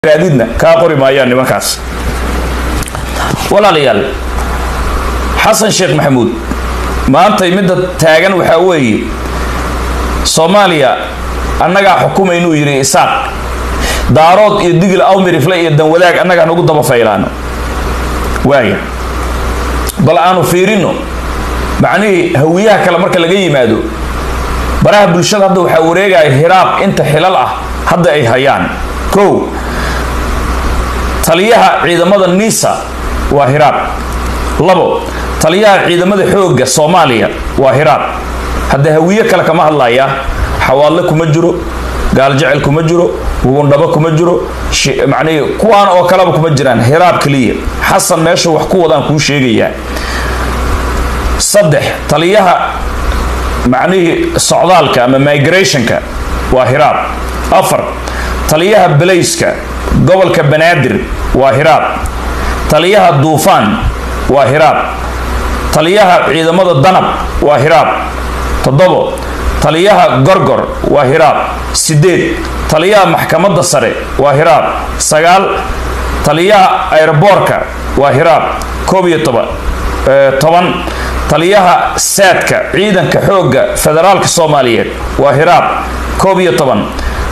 raadidna kaa qori maayaan nimankaas walaalayaal xasan sheekh maxamuud maantay midda taagan waxaa weeye soomaaliya annagaa xukuma inuu yidhi isaaq daarood iyo digil awmirifle iyo danwadaag annagaa nagu daba faylaano waaya bal aanu fiirino macnihii hawiyaha kale marka laga yimaado baraha bulshada hadda waxaa wareegaya hiraab inta xilal ah hadda ay hayaan kow taliyaha ciidamada nisa waa hiraab labo taliyaha ciidamada xoogga soomaaliya waa hiraab hadda hawiye kale kama hadlaya xawaadle kuma jiro gaaljecel kuma jiro wugundhabo kuma jiro macnihii kuwaan oo kaleba kuma jiraan hiraab keliya xasan meesha wax ku wadaan kuu sheegayaa saddex taliyaha macnihii socdaalka ama migrationka waa hiraab afar taliyaha belayska gobolka banaadir waa hiraab taliyaha duufaan waa hiraab taliyaha ciidamada danab waa hiraab toddobo taliyaha gorgor waa hiraab sideed taliyaha maxkamadda sare waa hiraab sagaal taliyaha aeroboorka waa hiraab koob iyo toban toban taliyaha saadka ciidanka xoogga federaalka soomaaliyeed waa hiraab koob iyo toban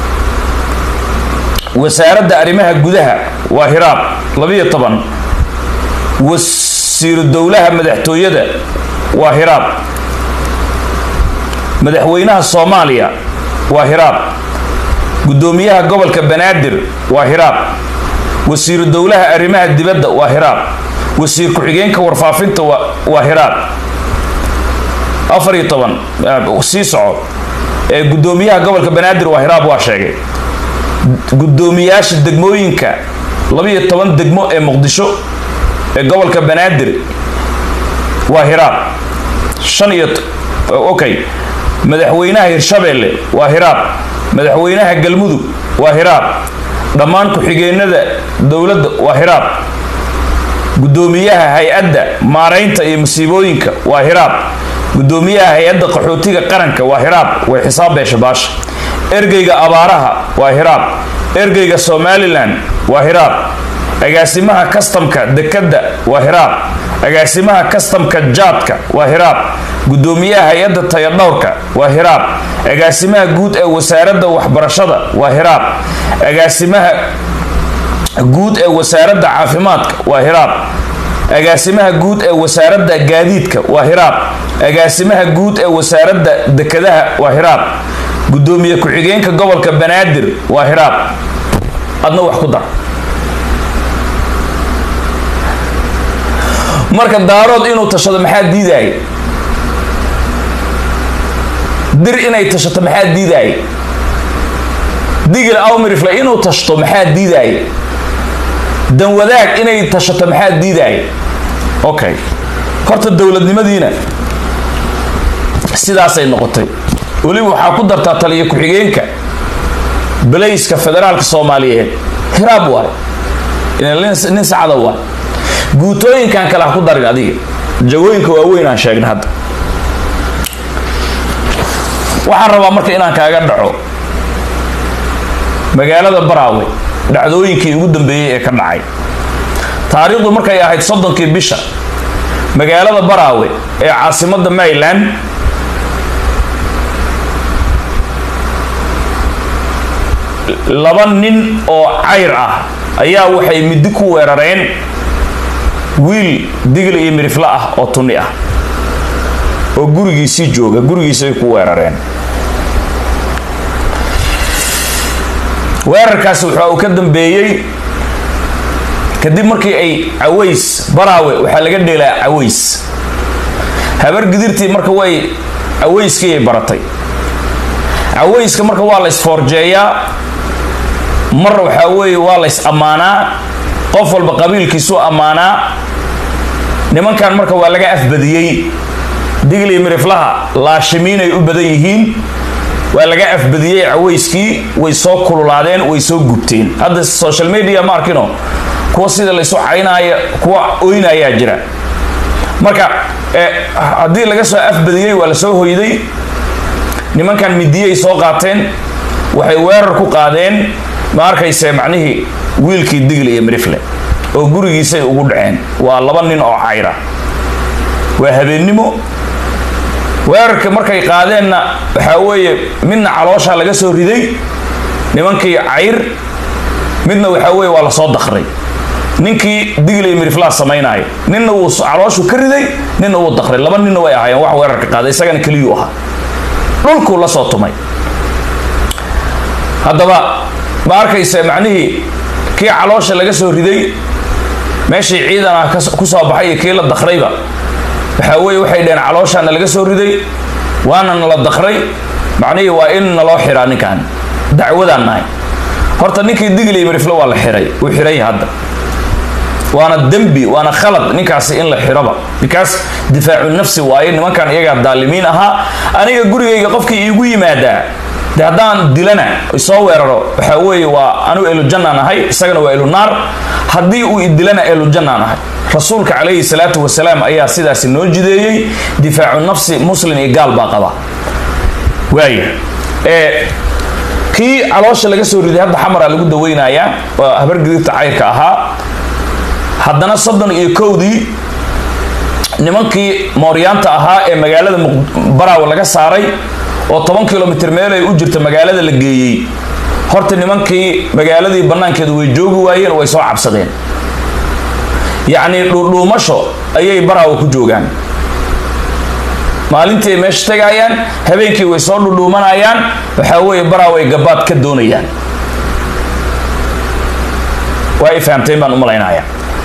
wasaaradda arrimaha gudaha waa hiraab labiyo toban wasiiru dowlaha madaxtooyada waa hiraab madaxweynaha soomaaliya waa hiraab guddoomiyaha gobolka banaadir waa hiraab wasiiru dowlaha arrimaha dibadda waa hiraab wasiir ku-xigeenka warfaafinta waa hiraab afar iyo toban sii soco ee guddoomiyaha gobolka banaadir waa hiraab waa sheegay guddoomiyaasha degmooyinka labiyo toban degmo ee muqdisho ee gobolka banaadir waa hiraab shan iyo okay madaxweynaha hirshabeelle waa hiraab madaxweynaha galmudug waa hiraab dhammaan ku-xigeenada dowladda waa hiraab guddoomiyaha hay-adda maaraynta iyo masiibooyinka waa hiraab guddoomiyaha hay-adda qaxootiga qaranka waa hiraab way xisaab beesha baasha ergeyga abaaraha waa hiraab ergeyga somalilan waa hiraab agaasimaha kastamka dekadda waa hiraab agaasimaha kastamka jaadka waa hiraab guddoomiyaha hay-adda tayadhowrka waa hiraab agaasimaha guud ee wasaaradda waxbarashada waa hiraab agaasimaha guud ee wasaaradda caafimaadka waa hiraab agaasimaha guud ee wasaaradda gaadiidka waa hiraab agaasimaha guud ee wasaaradda dekadaha waa hiraab guddoomiye ku-xigeenka gobolka banaadir waa hiraab adna wax ku dar marka daarood inuu tashado maxaa diidaaya dir inay tashato maxaa diidaaya digil awmirifle inuu tashto maxaa diidaaya danwadaag inay tashato maxaa diidaaya okay horta dowladnimadiina sidaasay noqotay weliba waxaa ku dartaa taliya ku-xigeenka belayska federaalka soomaaliyeed hiraab waay nin sacada waay guutooyinkan kale ha ku darin adiga jagooyinka waaweyn aan sheegna hadda waxaan rabaa marka inaan kaaga dhaco magaalada baraawe dhacdooyinkii ugu dambeeyey ee ka dhacay taariikhdu markay ahayd soddonkii bisha magaalada baraawe ee caasimadda maryland laba nin oo cayr ah ayaa waxay middi ku weerareen wiil digil iyo mirifle ah oo tunni ah oo gurigiisii jooga gurigiisay ku weerareen weerarkaasi waxa uu ka dambeeyey kadib markii ay caways baraawe waxaa laga dheelaa caways habar gidirtii marka way cawayskiiay baratay cawayska marka waa la isfoorjeeyaa mar waxaa weeye waa la ys ammaanaa qof walba qabiilkiisuu ammaanaa nimankan marka waa laga afbadiyey digil iyo miriflaha laashimiinay u badan yihiin waa laga afbadiyey cawayskii way soo kululaadeen way soo gubteen hadda social media ma arkino kuwa sida laysu caynaayo kuwa oynayaa jira marka haddii laga soo afbadiyey waa lasoo hoyday nimankan midiyay soo qaateen waxay weerar ku qaadeen ma arkayse macnihii wiilkii digle iyo mirifle oo gurigiisay ugu dhaceen waa laba nin oo cayra waa habeennimo weerarka markay qaadeenna waxaa weeye midna calooshaa laga soo riday nimankii cayr midna waxaa weeye waa lasoo dakray ninkii digley miriflaa samaynaayo ninna wuu calooshu ka riday ninna wuu dakray laba ninna way ahaayeen wax weerarka qaaday isagana keliyuu ahaa dhulkuu la soo tumay haddaba ma arkaysa macnihii kii caloosha laga soo riday meeshii ciidan ah ku soo baxay iyo kii la dakrayba waxaa weeye waxay dhaheen calooshaana laga soo riday waana nala dakray macnihii waa in naloo xiraa ninkan dacwadaan nahay horta ninkii digley mirifle waa la xiray uu xiray hadda waana dembi waana khalad ninkaasi in la xiroba bikaas difaacu nafsi waaye nimankan iyagaa daalimiin ahaa aniga gurigayga qofkii iigu yimaadaa de haddaan dilana soo weeraro waxaa weeye waa anu elujannaan ahay isagana waa elunaar haddii uu idilana elujannaan ahay rasuulka calayhi salaatu wasalaam ayaa sidaasi noo jideeyey difaacu nafsi muslim iyo gaal baa qaba waaya ee kii caloosha laga soo riday hadda xamara lagu daweynayaa waa habargidibta cayrka ahaa haddana soddon iyo kowdii nimankii mooryaanta ahaa ee magaalada baraawe laga saaray oo toban kilomitr meel ay u jirta magaalada la geeyey horta nimankii magaaladii bannaankeedu way joogi waayeen way soo cabsadeen yacnii dhuudhuumasho ayay baraawe ku joogaan maalintii ay meesha tegayaan habeenkii way soo dhudhuumanayaan waxaa weeye baraawe ay gabaad ka doonayaan waa ay fahamteen baan u malaynayaa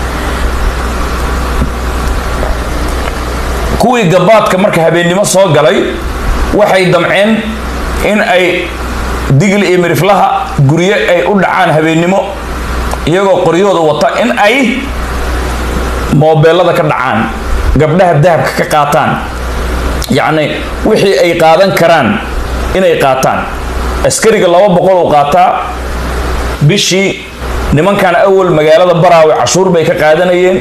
kuwii gabaadka marka habeennimo soo galay waxay damceen in ay digli iyo miriflaha guryo ay u dhacaan habeennimo iyagoo qoryahooda wata in ay moobeelada ka dhacaan gabdhaha dahabka ka qaataan yacni wixii ay qaadan karaan inay qaataan askariga laba boqol uu qaataa bishii nimankan awal magaalada baraawe cashuur bay ka qaadanayeen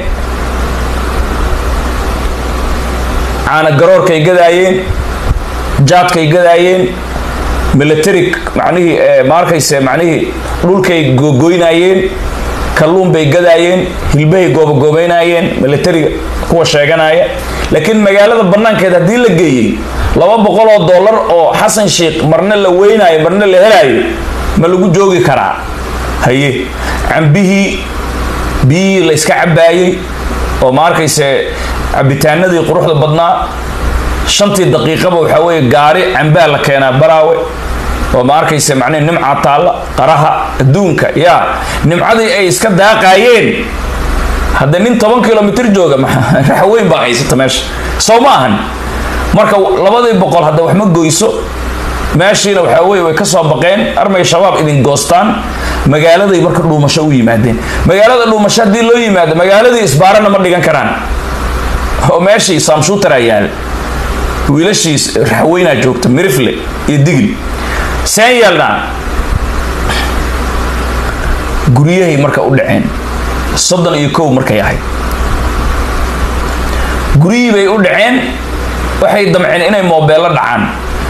caana garoorkay gadaayeen jaadkay gadaayeen military macnihii ma arkayse macnihii dhulkay googoynayeen kalluun bay gadaayeen hilbahay goobagoobeynayeen militariga kuwa sheeganaya laakiin magaalada bannaankeed haddii la geeyey laba boqol oo dollar oo xasan sheikh marna la weynaayo marna la helaayo ma lagu joogi karaa haye cambihii biyihii la yska cabaayey oo ma arkayse cabitaanadii quruxda badnaa shantii daqiiqaba waxaa weeye gaari cambaa la keenaa baraawe oo ma arkaysa macnihi nimca taalla qaraha adduunka yaa nimcadii ay iska daaqaayeen hadda nin toban kilomitr jooga raxweyn baa haysata meesha soo ma ahan marka labadii boqol hadda wax ma goyso meeshiina waxaa weye way ka soo baqeen armay shabaab idin goostaan magaaladay marka dhuumasho u yimaadeen magaalada dhuumasho haddii loo yimaado magaaladii isbaarana ma dhigan karaan oo meeshii saamshuutaraa yaala wiilashiis raxweynaa joogta mirifle iyo digli seen yeelnaa guryahay marka u dhaceen soddon iyo kow markay ahayd guryihii bay u dhaceen waxay damceen inay moobeello dhacaan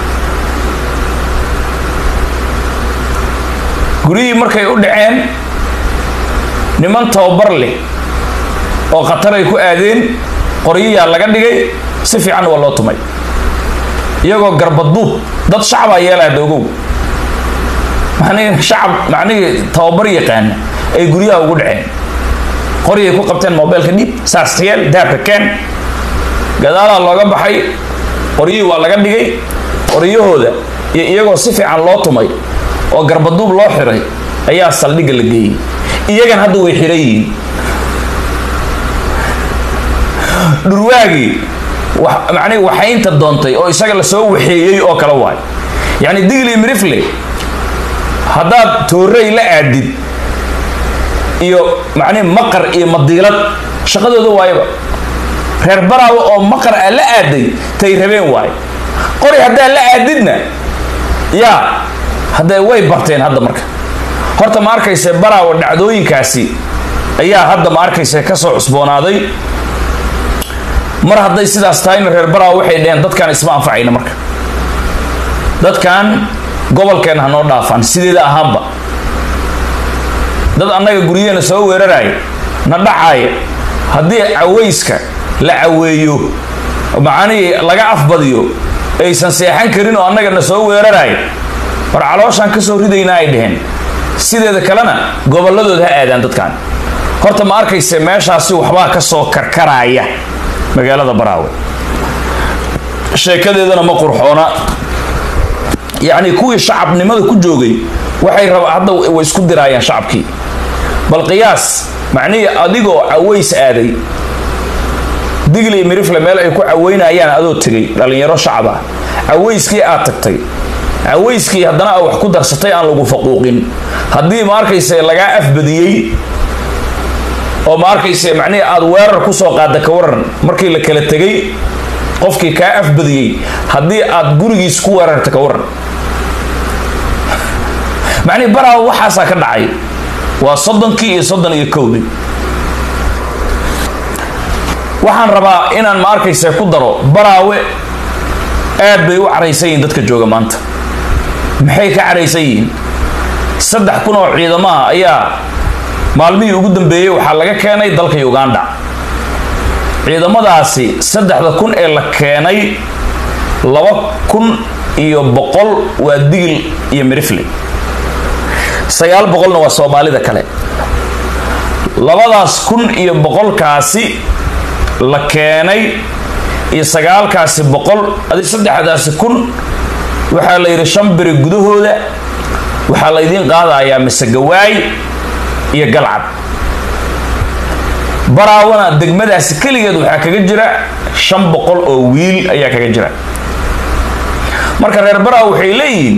guryihii markay u dhaceen niman tababar leh oo khataray ku aadeen qoryiyaa laga dhigay si fiican waa loo tumay iyagoo garbaduub dad shacabaa yeelaa dogow macnihii shacab macnihii tababar yaqaana ay guryaha ugu dhaceen qoryay ku qabteen mobeelka dhiib saas yeel dahabka keen gadaalaa looga baxay qoryihii waa laga dhigay qoryahooda iyo iyagoo si fiican loo tumay oo garbaduub loo xiray ayaa saldhigga la geeyey iyagan hadda way xiran yihiin dhurwaagii macnihi waxaynta doontay oo isaga lasoo waxeeyey oo kale waay yacni digli mirifle haddaad toorey la aadid iyo macnihi maqar iyo madiilad shaqadooda waayaba reer baraawe oo maqar aa la aaday tay rabeen waay qori haddaa la aadidna yaa hadda way barteen hadda marka horta ma arkayse baraawe dhacdooyinkaasi ayaa hadda ma arkayse kasoo cusboonaaday mar hadday sidaas tahayna reer baraawe waxay dheheen dadkaan isma anfacayna marka dadkan gobolkeenna ha noo dhaafaan sideeda ahaanba dad annaga guryaheena soo weeraraya na dhacaaya haddii cawayska la caweeyo macnihii laga afbadiyo aysan seexan karin oo annaga na soo weeraraya war calooshaan ka soo ridaynaa ay dheheen sideeda kalena gobolladooda ha aadaan dadkan horta ma arkayse meeshaasi waxbaa ka soo karkaraya magaalada baraawe sheekadeedana ma qurxoona yacni kuwii shacabnimada ku joogay waxay raba hadda way isku diraayaan shacabkii bal qiyaas macnihii adigoo caways aaday digli mirifle meel ay ku caweynayaan adoo tegay dhallinyaro shacab ah cawayskii aad tagtay cawayskii haddana a wax ku darsatay aan lagu faquuqin haddii ma arkayse lagaa afbadiyey oo ma arkayse macnihii aada weerar kusoo qaada ka waran markii la kala tegay qofkii kaa afbadiyey haddii aad gurigiis ku weerarta ka waran macnihi baraawa waxaasaa ka dhacay waa soddonkii iyo soddon iyo kowdii waxaan rabaa inaan ma arkayse ku daro baraawe aad bay u caraysan yihiin dadka jooga maanta maxay ka caraysan yihiin saddex kun oo ciidamaha ayaa maalmihii ugu dambeeyey waxaa laga keenay dalka uganda ciidamadaasi saddexda kun ee la keenay laba kun iyo boqol waa digil iyo mirifle sagaal boqolna waa soomaalida kale labadaas kun iyo boqolkaasi la keenay iyo sagaalkaasi boqol adi saddexdaasi kun waxaa la yidhi shan beri gudahooda waxaa laydiin qaadayaa masegawaay iyo galcad baraawana degmadaasi keligeed waxaa kaga jira shan boqol oo wiil ayaa kaga jira marka reer baraaw waxay leeyihiin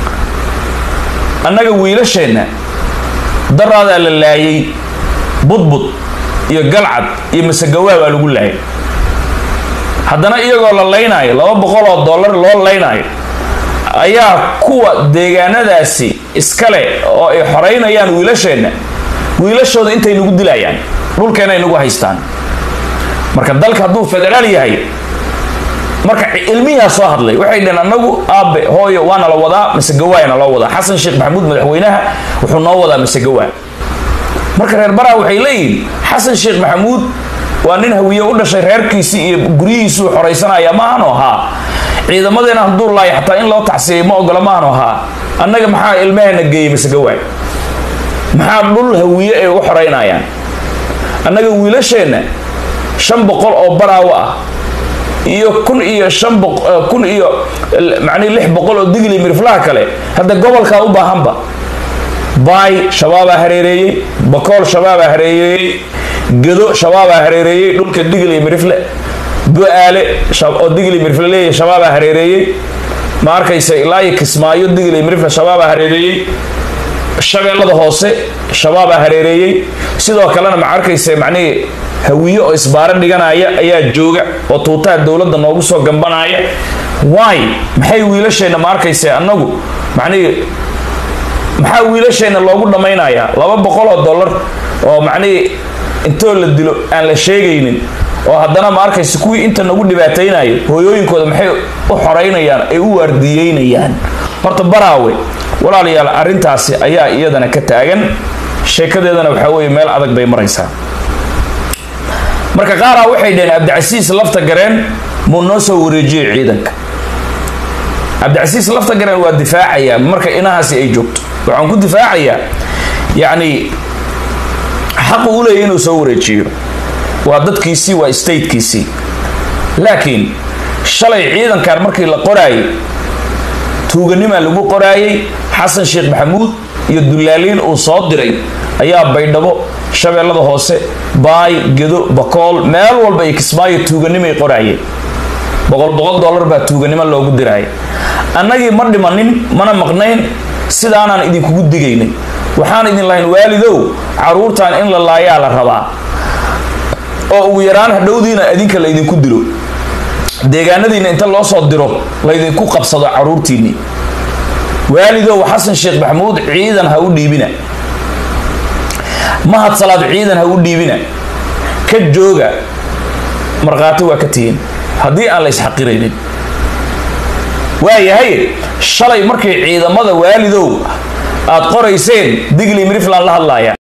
annaga wiilasheenna daraadaa la laayay budbud iyo galcad iyo masegawaa baa lagu laayay haddana iyagoo la laynaayo laba boqol oo dollar loo laynaayo ayaa kuwa deegaanadaasi iskale oo ay xoraynayaan wiilasheenna wiilashooda intay nagu dilayaan dhulkeena ay nagu haystaan marka dalka hadduu federaal yahay marka ilmiyaa soo hadlay waxay dhaheen anagu aabe hooyo waana la wadaa masegawaayana loo wadaa xasan sheekh maxamuud madaxweynaha wuxuu noo wadaa masegawaa marka reer baraa waxay leeyihiin xasan sheekh maxamuud waa nin hawiye u dhashay reerkiisii iyo guryihiisuu xoraysanaya maahano haa ciidamadeena hadduu laaya xataa in loo tacsiyay ma ogola maahano haa annaga maxaa ilmaheena geeyey masegawaay maxaa dhul hawiye ay u xoraynayaan annaga wiilasheenna shan boqol oo baraawo ah iyo kun iyo shan kun iyo macnihi lix boqol oo digli miriflaha kale hadda gobolkaa u baahanba baay shabaabaa hareereeyey bakool shabaabaa hareereeyey gado shabaabaa hareereeyey dhulka digli mirifle bu-aale oo digli mirifle leeyahay shabaabaa hareereeyey ma arkaysa ilaa iyo kismaayo digli mirifle shabaabaa hareereeyey shabeellada hoose shabaabaa hareereeyey sidoo kalena ma arkaysa macnihii hawiye oo isbaaro dhiganaya ayaa jooga oo tuutaha dowladda noogu soo gambanaya waay maxay wiilasheenna ma arkaysa annagu macnihii maxaa wiilasheenna loogu dhammaynayaa laba boqol oo dollar oo macnihii intoo la dilo aan la sheegaynin oo haddana ma arkaysa kuwii inta nagu dhibaataynayo hooyooyinkooda maxay u xoraynayaan ay u waardiyeynayaan horta baraawe walaalayaal arrintaasi ayaa iyadana ka taagan sheekadeedana waxaa weeye meel adag bay maraysaa marka qaaraa waxay dhaheen cabdicasiis lafta gareen muu noo soo wareejiyey ciidanka cabdicasiis lafta gareen waa difaacayaa marka inahaasi ay joogto waxaan ku difaacayaa yacni xaqu u leeyahy inuu soo wareejiyo waa dadkiisii waa statekiisii laakiin shalay ciidankan markii la qoraayay tuuganimaa lagu qoraayay xasan sheekh maxamuud iyo dullaaliin uu soo diray ayaa baydhabo shabeellada hoose baay gedo bakool meel walba iyo kismaayo tuuganimay qoraayeen boqol boqol dollar baa tuuganimo loogu diraaya annagii ma dhimanin mana maqnayn sidaanaan idinkugu digaynay waxaan idin lahayn waalidow caruurtan in la laayaa la rabaa oo ugu yaraan hadhowdiina idinka laydinku dilo deegaanadiina inta loo soo diro laydinku qabsado caruurtiinii waalidow xasan sheekh maxamuud ciidan ha u dhiibina mahad salaad ciidan ha u dhiibina ka jooga markhaati waa ka tihiin haddii aan la isxaqiraynin waayahay shalay markay ciidamada waalidow aad qorayseen digli mirifland la hadlaaya